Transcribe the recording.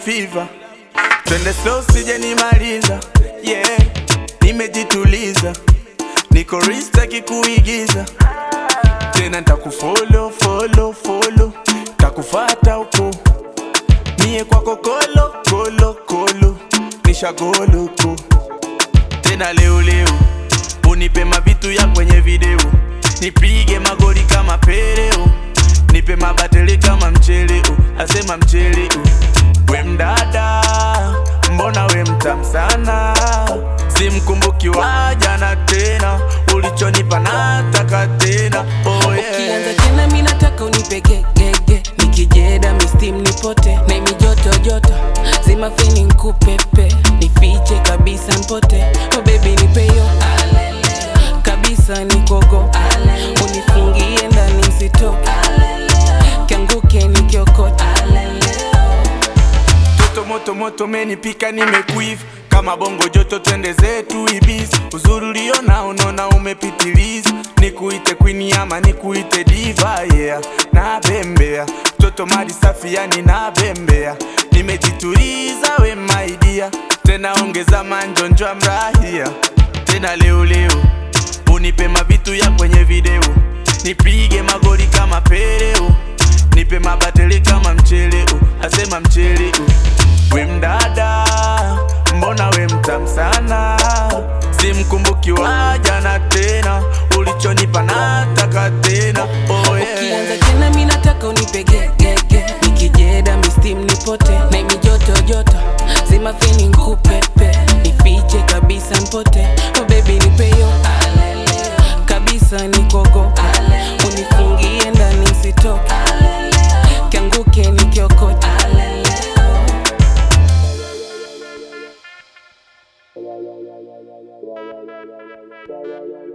fever, twende slow sije nimaliza. Yeah, nimejituliza, niko rista kikuigiza tena, ntakufollow follow follow, takufata huko mie kwako kolo kolo kolo, nishagoluko tena leo leo, unipe mavitu ya kwenye video, nipige magoli kama Peleo, nipe mabatele kama mcheleo, asema mcheleo. We mdada, mbona we mtamu sana, simkumbuki wa jana tena, ulichonipa nataka tena. Oh Ukianza yeah. tena mi nataka unipe gegege nikijeda mistim nipote na imi joto joto zima feni nkupepe nifiche kabisa mpote oh baby nipeyo kabisa nikogo unifungie ndani nsitoke kianguke nikiokote Toto moto moto menipika nimekuiva kama bongo joto twende zetu ibisi uzuri uliona unaona umepitiliza nikuite queen ama nikuite diva yeah na bembea toto mali safi yani na bembea nimejituliza we my dear tena ongeza manjonjo amrahia tena leo leo unipe mavitu ya kwenye video nipige magoli kama Peleo nipe mabatele kama mcheleo asema mcheleo we mdada mbona we mtamu sana simkumbuki wa jana tena ulichonipa nataka tena oh Ukianza yeah. tena mi nataka unipe gegege nikijeda mistim nipote na imi joto joto zima feni nkupepe nifiche kabisa mpote oh baby nipeyo kabisa nikogo unifungie ndani nsitoke kianguke nikiokote Yeah, yeah, yeah, yeah, yeah, yeah, yeah, yeah, yeah, yeah, yeah, yeah, yeah.